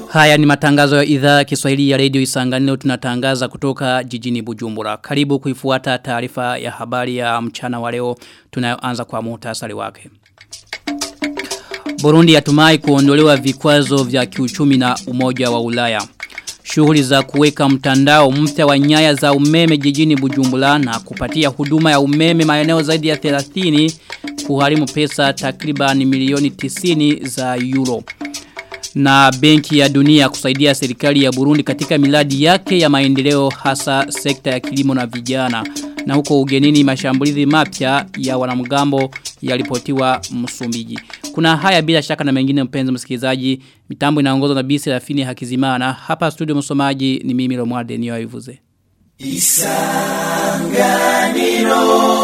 Haya ni matangazo ya idhaa ya Kiswahili ya Radio Isanganiro tunatangaza kutoka jijini Bujumbura. Karibu kuifuata taarifa ya habari ya mchana wa leo tunayoanza kwa muhtasari wake. Burundi yatumai kuondolewa vikwazo vya kiuchumi na umoja wa Ulaya. Shughuli za kuweka mtandao mpya wa nyaya za umeme jijini Bujumbura na kupatia huduma ya umeme maeneo zaidi ya 30 kuharimu pesa takriban milioni 90 za euro na benki ya dunia kusaidia serikali ya Burundi katika miladi yake ya maendeleo hasa sekta ya kilimo na vijana. Na huko ugenini mashambulizi mapya ya wanamgambo yalipotiwa Msumbiji. Kuna haya bila shaka na mengine mpenzi msikilizaji. Mitambo inaongozwa na Bisi Rafini Hakizimana. Hapa studio msomaji ni mimi Romualde Niyoivuze. Isanganiro.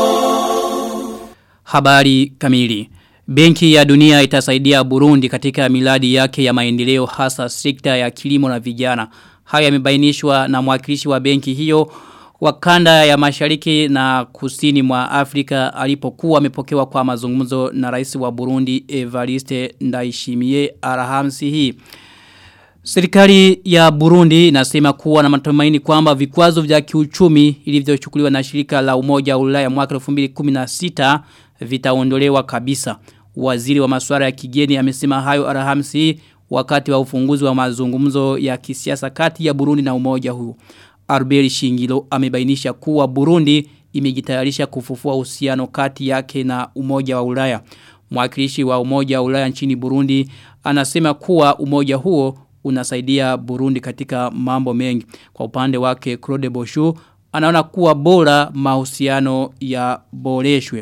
Habari kamili. Benki ya dunia itasaidia Burundi katika miladi yake ya maendeleo hasa sekta ya kilimo na vijana. Haya yamebainishwa na mwakilishi wa benki hiyo wakanda ya mashariki na kusini mwa Afrika alipokuwa amepokewa kwa mazungumzo na rais wa Burundi Evariste Ndayishimiye Alhamisi hii. Serikali ya Burundi inasema kuwa na matumaini kwamba vikwazo vya kiuchumi ilivyochukuliwa na shirika la Umoja wa Ulaya mwaka 2016 vitaondolewa kabisa. Waziri wa masuala ya kigeni amesema hayo Alhamisi wakati wa ufunguzi wa mazungumzo ya kisiasa kati ya Burundi na umoja huu. Arberi Shingilo amebainisha kuwa Burundi imejitayarisha kufufua uhusiano kati yake na umoja wa Ulaya. Mwakilishi wa umoja wa Ulaya nchini Burundi anasema kuwa umoja huo unasaidia Burundi katika mambo mengi. Kwa upande wake Claude Boshu anaona kuwa bora mahusiano ya boreshwe.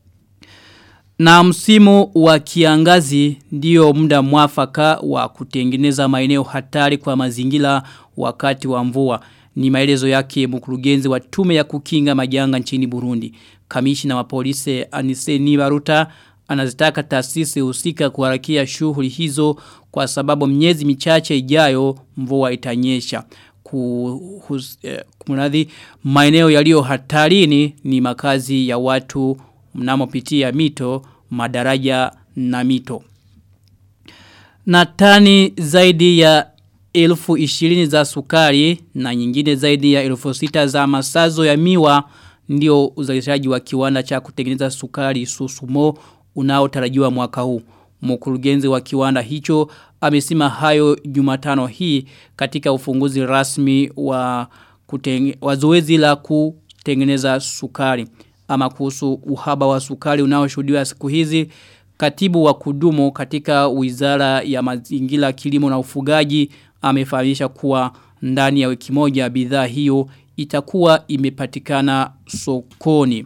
Na msimu wa kiangazi ndio muda mwafaka wa kutengeneza maeneo hatari kwa mazingira wakati wa mvua. Ni maelezo yake mkurugenzi wa tume ya kukinga majanga nchini Burundi. Kamishina wa polisi Anise Nibaruta anazitaka taasisi husika kuharakia shughuli hizo kwa sababu miezi michache ijayo mvua itanyesha. Kumradhi eh, maeneo yaliyo hatarini ni makazi ya watu mnamopitia mito, madaraja na mito. Na tani zaidi ya elfu ishirini za sukari na nyingine zaidi ya elfu sita za masazo ya miwa ndio uzalishaji wa kiwanda cha kutengeneza sukari susumo unaotarajiwa mwaka huu. Mkurugenzi wa kiwanda hicho amesema hayo Jumatano hii katika ufunguzi rasmi wa kutenge, wa zoezi la kutengeneza sukari ama kuhusu uhaba wa sukari unaoshuhudiwa siku hizi katibu wa kudumu katika wizara ya mazingira kilimo na ufugaji amefahamisha kuwa ndani ya wiki moja bidhaa hiyo itakuwa imepatikana sokoni.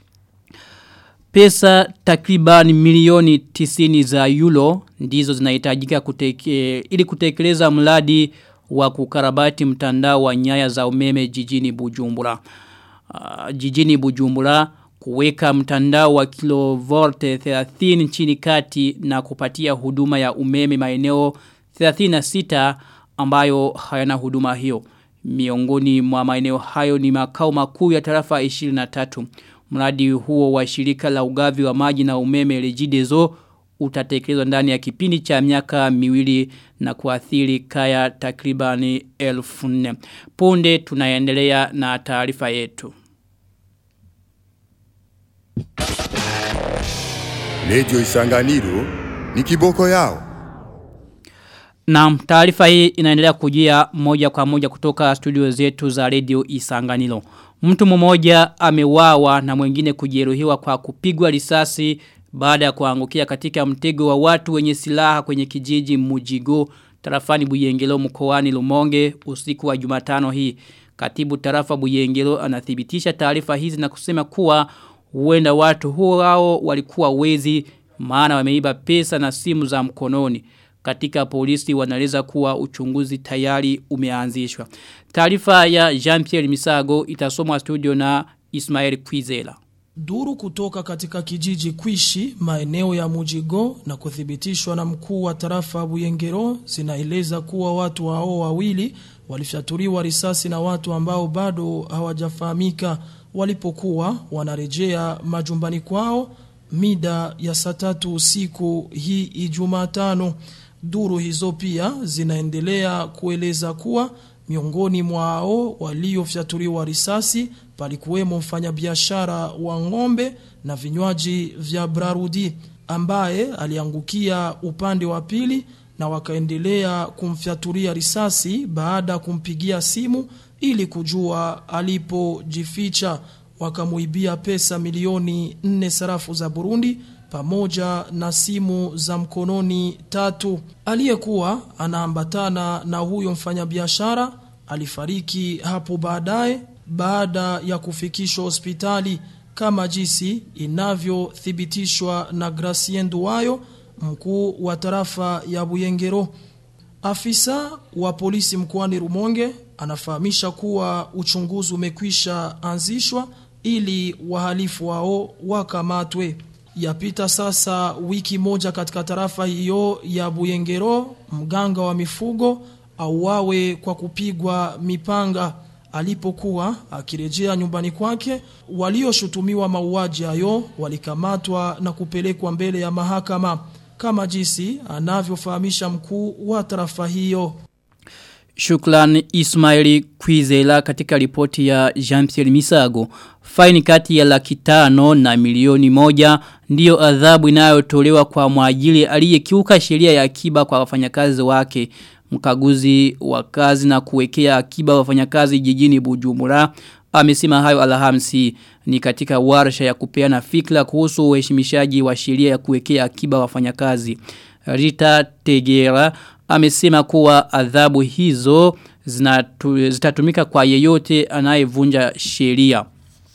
Pesa takriban milioni tisini za euro ndizo zinahitajika kuteke, ili kutekeleza mradi wa kukarabati mtandao wa nyaya za umeme jijini Bujumbura. Uh, jijini Bujumbura kuweka mtandao wa kilovolte 30 nchini kati na kupatia huduma ya umeme maeneo 36 ambayo hayana huduma hiyo. Miongoni mwa maeneo hayo ni makao makuu ya tarafa 23. Mradi huo wa shirika la ugavi wa maji na umeme Regideso utatekelezwa ndani ya kipindi cha miaka miwili na kuathiri kaya takribani elfu nne. Punde tunaendelea na taarifa yetu. Lejo Isanganiro ni kiboko yao. Na taarifa hii inaendelea kujia moja kwa moja kutoka studio zetu za Radio Isanganiro. Mtu mmoja amewawa na mwingine kujeruhiwa kwa kupigwa risasi baada ya kuangukia katika mtego wa watu wenye silaha kwenye kijiji Mujigo tarafani Buyengelo mkoani Lumonge usiku wa Jumatano hii. Katibu tarafa Buyengelo anathibitisha taarifa hizi na kusema kuwa huenda watu huo hao walikuwa wezi maana wameiba pesa na simu za mkononi. Katika polisi wanaeleza kuwa uchunguzi tayari umeanzishwa. Taarifa ya Jean-Pierre Misago itasomwa studio na Ismael Kwizela. Duru kutoka katika kijiji Kwishi maeneo ya Mujigo na kuthibitishwa na mkuu wa tarafa Buyengero zinaeleza kuwa watu hao wawili walifyatuliwa risasi na watu ambao bado hawajafahamika walipokuwa wanarejea majumbani kwao mida ya saa tatu usiku hii Ijumatano. Duru hizo pia zinaendelea kueleza kuwa miongoni mwao waliofyatuliwa risasi palikuwemo mfanyabiashara wa ng'ombe na vinywaji vya Brarudi ambaye aliangukia upande wa pili na wakaendelea kumfyatulia risasi baada ya kumpigia simu ili kujua alipojificha wakamuibia pesa milioni 4 sarafu za Burundi pamoja na simu za mkononi tatu. Aliyekuwa anaambatana na huyo mfanyabiashara alifariki hapo baadaye baada ya kufikishwa hospitali kama jinsi inavyothibitishwa na Gracien Duwayo mkuu wa tarafa ya Buyengero. Afisa wa polisi mkoani Rumonge anafahamisha kuwa uchunguzi umekwisha anzishwa ili wahalifu wao wakamatwe. Yapita sasa wiki moja katika tarafa hiyo ya Buyengero, mganga wa mifugo auawe kwa kupigwa mipanga alipokuwa akirejea nyumbani kwake. Walioshutumiwa mauaji hayo walikamatwa na kupelekwa mbele ya mahakama kama jinsi anavyofahamisha mkuu wa tarafa hiyo. Shukran Ismaili Kwizela katika ripoti ya Jean-Pierre Misago. Faini kati ya laki tano na milioni moja ndiyo adhabu inayotolewa kwa mwajili aliyekiuka sheria ya akiba kwa wafanyakazi wake. Mkaguzi wa kazi na kuwekea akiba wafanyakazi jijini Bujumbura amesema hayo Alhamisi ni katika warsha ya kupeana fikra kuhusu uheshimishaji wa sheria ya kuwekea akiba wafanyakazi. Rita Tegera amesema kuwa adhabu hizo zinatu, zitatumika kwa yeyote anayevunja sheria.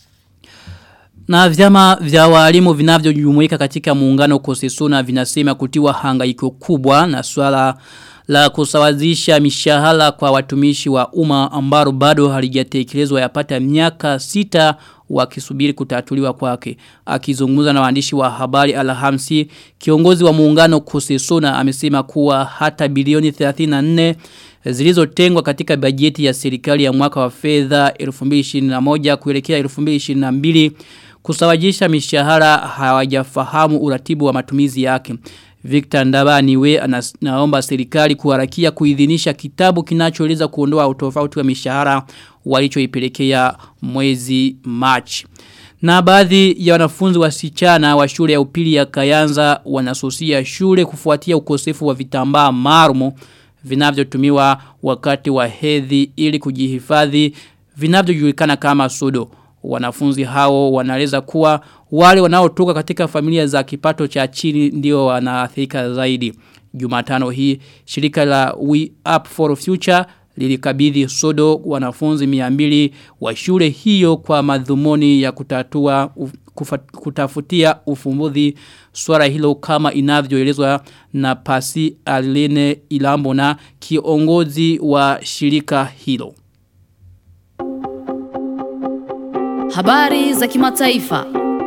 Na vyama vya walimu vinavyojumuika katika muungano kosesuna vinasema kutiwa hangaiko kubwa na swala la kusawazisha mishahara kwa watumishi wa umma ambaro bado halijatekelezwa yapata miaka sita wakisubiri kutatuliwa kwake. Akizungumza na waandishi wa habari Alhamisi, kiongozi wa muungano Kusesona amesema kuwa hata bilioni 34 zilizotengwa katika bajeti ya serikali ya mwaka wa fedha 2021 kuelekea 2022 kusawajisha mishahara hawajafahamu uratibu wa matumizi yake. Victor Ndabani we anaomba serikali kuharakia kuidhinisha kitabu kinachoeleza kuondoa utofauti wa mishahara walichoipelekea mwezi March. Na baadhi ya wanafunzi wasichana wa shule ya upili ya Kayanza wanasusia shule kufuatia ukosefu wa vitambaa marumo vinavyotumiwa wakati wa hedhi ili kujihifadhi vinavyojulikana kama sodo. Wanafunzi hao wanaeleza kuwa wale wanaotoka katika familia za kipato cha chini ndio wanaathirika zaidi. Jumatano hii shirika la We Up for Future lilikabidhi sodo wanafunzi 200 wa shule hiyo kwa madhumuni ya kutatua kufa, kutafutia ufumbuzi swala hilo kama inavyoelezwa na Pasi Aline Ilambona kiongozi wa shirika hilo. Habari za kimataifa.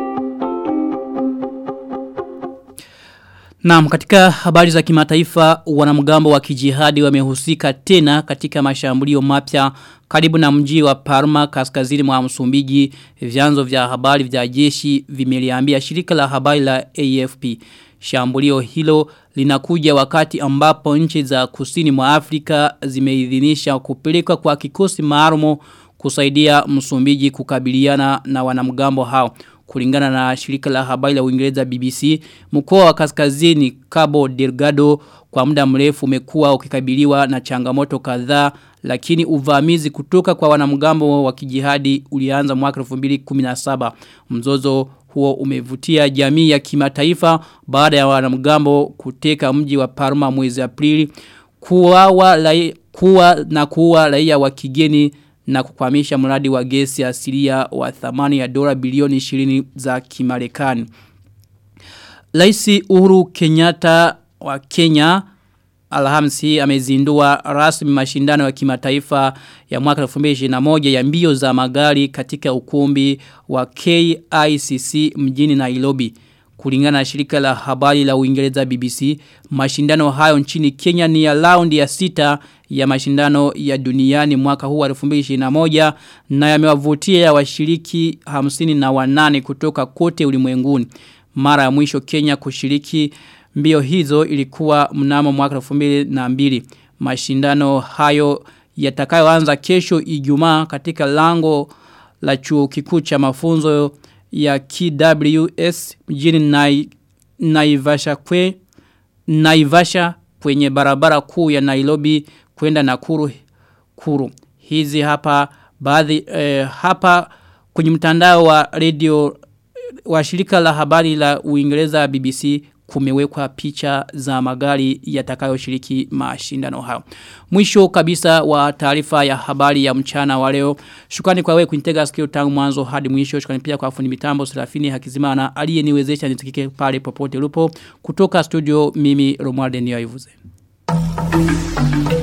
Naam katika habari za kimataifa wanamgambo wa kijihadi wamehusika tena katika mashambulio mapya karibu na mji wa Parma kaskazini mwa Msumbiji vyanzo vya habari vya jeshi vimeliambia shirika la habari la AFP. Shambulio hilo linakuja wakati ambapo nchi za kusini mwa Afrika zimeidhinisha kupelekwa kwa kikosi maalumu kusaidia Msumbiji kukabiliana na wanamgambo hao. Kulingana na shirika la habari la Uingereza BBC, mkoa wa kaskazini Cabo Delgado kwa muda mrefu umekuwa ukikabiliwa na changamoto kadhaa lakini uvamizi kutoka kwa wanamgambo wa kijihadi ulianza mwaka 2017. Mzozo huo umevutia jamii ya kimataifa baada ya wanamgambo kuteka mji wa Parma mwezi Aprili kuwa, kuwa na kuwa raia wa kigeni na kukwamisha mradi wa gesi asilia wa thamani ya dola bilioni 20 za kimarekani. Laisi Uhuru Kenyatta wa Kenya Alhamisi amezindua rasmi mashindano ya kimataifa ya mwaka 2021 ya mbio za magari katika ukumbi wa KICC mjini Nairobi. Kulingana na shirika la habari la Uingereza BBC, mashindano hayo nchini Kenya ni ya raundi ya sita ya mashindano ya duniani mwaka huu wa 2021 na yamewavutia ya washiriki 50 na wanane kutoka kote ulimwenguni. Mara ya mwisho Kenya kushiriki Mbio hizo ilikuwa mnamo mwaka 2002. Mashindano hayo yatakayoanza kesho Ijumaa katika lango la chuo kikuu cha mafunzo ya KWS mjini Nai, Naivasha kwe Naivasha kwenye barabara kuu ya Nairobi kwenda Nakuru kuru. Hizi hapa baadhi eh, hapa kwenye mtandao wa radio wa shirika la habari la Uingereza BBC kumewekwa picha za magari yatakayoshiriki mashindano hayo. Mwisho kabisa wa taarifa ya habari ya mchana wa leo. Shukrani kwa wewe kunitega sikio tangu mwanzo hadi mwisho. Shukrani pia kwa fundi mitambo Serafini Hakizimana aliyeniwezesha nisikike pale popote ulipo. Kutoka studio mimi Romualde Niyoivuze. Thank you.